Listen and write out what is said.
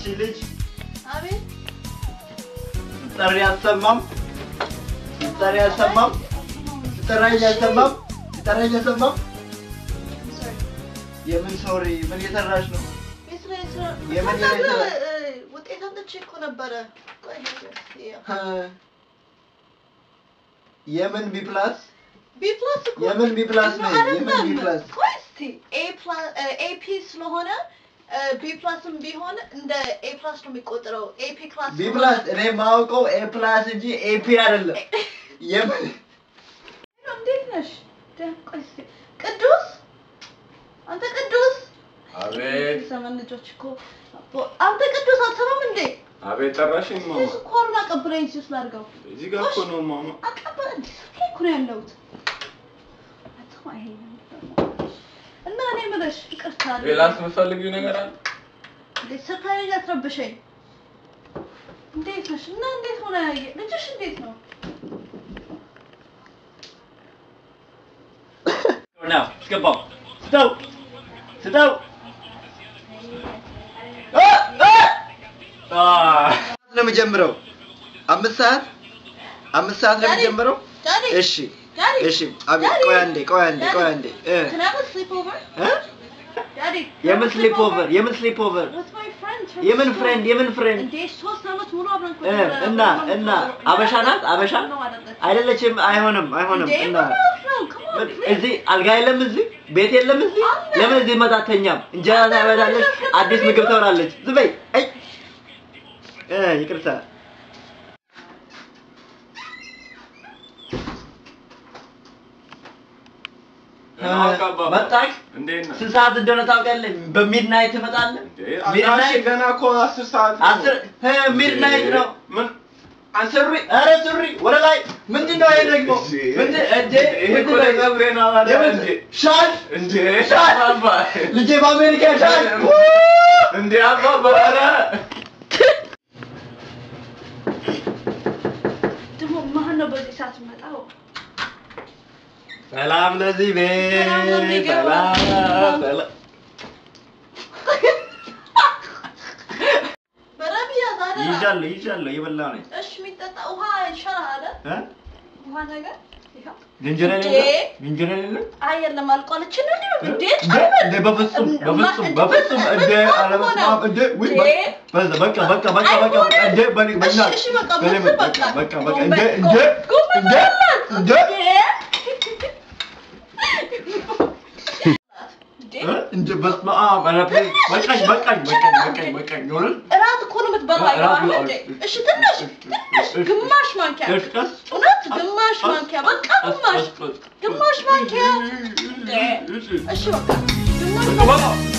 ልጅ አቤት ጠሪ አሰማም ጠሪ አሰማም ጠራኝ አሰማም ጠራኝ አሰማም የምን ሶሪ ምን እየሰራሽ ነው? የስራ የስራ የምን ከዛ የስራ- እ፣ ውጤት አምጥቼ እኮ ነበረ። ቆይ ይኸው። እ፣ የምን ቢ ፕላስ ቢ ፕላስ እኮ የምን ቢ ፕላስ ነው ነኝ? የምን ቢ አይደለም። ፕላስ? ቆይ እስቲ ኤ ፕላስ ኤ ፒ ስለሆነ ቢ ፕላስም ቢሆን እንደ ኤ ፕላስ ነው የሚቆጠረው። ኤ ፒ ክላስ ቢ ፕላስ እኔ የማውቀው ኤ ፕላስ እንጂ ኤፒ አይደለም። የምን እንዴት ነሽ? ደህና- ቆይ እስቲ ቅዱስ አንተ ቅዱስ አቤት ዘመን ልጆች እኮ አንተ ቅዱስ አትሰማም እንዴ? አቤት ጠራሽኝ ማማ። ስኳሩን አቀብለኝ ሲስ ላድርገው እዚህ ጋር እኮ ነው ማማ። አቀበል እንዴ ስልኬ እኮ ነው ያለሁት። አትማ ይሄ እና እኔ የምልሽ ይቅርታ ሌላስ የምትፈልጊው ነገር አለ? እንዴት ሰርፕራይዝ አትረብሸኝ። እንዴት ነሽ? እና እንዴት ሆነ ያየ ልጅሽ እንዴት ነው? ነው አስገባው። ስጠው ስጠው። ነው የምጀምረው። አምስት ሰዓት አምስት ሰዓት ነው ዳዲ፣ የምጀምረው። ዳዲ እሺ ዳዲ እሺ። አቤት ዳዲ፣ ቆይ አንዴ ቆይ አንዴ ቆይ አንዴ እ Can I have a sleepover? እ Daddy, የምን ስሊፕ ኦቨር የምን ስሊፕ ኦቨር With my friend. from የምን school. ፍሬንድ የምን ፍሬንድ እንዴ ሶስት ዓመት ሙሉ አብረን እኮ እ ነበረ። እና አብረን እና ነበረ። አበሻ ናት አበሻ ነው አይደለችም። አይደለችም። አይሆንም አይሆንም። እንዴ እና ምን ማለት ነው? Come on, please. እዚህ አልጋ የለም እዚህ ቤት የለም እዚህ አለ። ለምን እዚህ መጣ አተኛም? እንጀራ ታበላለች፣ አዲስ ምግብ ትበላለች። ዝም በይ። አይ እ ይቅርታ መጣች። እንዴት ነህ? ስንት ሰዓት እንደሆነ ታውቃለህ? በሚድናይት ትመጣለህ። እንዴ ሚድናይት አድራሽ ገና እኮ አስር ሰዓት ነው። አስር እ ሚድናይት ነው። ምን ሱሪ ኧረ ሱሪ ወደ ላይ ምንድን ነው ይሄ ደግሞ? ምንድን እንዴ ይሄ እኮ ምንድን ነው? ለፀጉሬ ነው አለ የምን- እንዴ ሻል እንዴ ሻል አባባ ልጄ በአሜሪካ ሻል እንዴ አባባ ኧረ ደግሞ ማን ነው በዚህ ሰዓት የሚመጣው? ሰላም ለዚህ ቤት ሰላም ለሚገባ። ሰላም ሰላም በደንብ ያዝ አይደል? ይዣለሁ ይዣለሁ እየበላሁ ነኝ እሺ የሚጠጣ ውሃ ይሻላል አይደል? እ ውሃ ነገር ይኸው። ዝንጀሮ እንዴ? የለም ዝንጀሮ የለም አይ የለም አልቋል። እቺ ነው እንዴ? እንዴ እንዴ እንዴ በፍጹም በፍጹም በፍጹም እንዴ አለመስማም እንዴ ውይ በ- በዛ በቃ በቃ በቃ በቃ በቃ እንዴ በኔ በእና እሺ በቃ በኔ ምስል በቃ በቃ በቃ በቃ እንዴ እንዴ እንዴ እንዴ እ? እንዴ በስመ አብ ኧረ ፕሊዝ በቃኝ በቃኝ በቃኝ በቃኝ በቃኝ ይሆናል እራት እኮ ነው የምትበላው እራት አይደል እንዴ? እሺ ትንሽ ትንሽ ግማሽ ማንኪያ ቀስ ቀስ እውነት ግማሽ ማንኪያ በቃ ግማሽ ግማሽ ማንኪያ እንዴ? እሺ በቃ ግማሽ ማንኪያ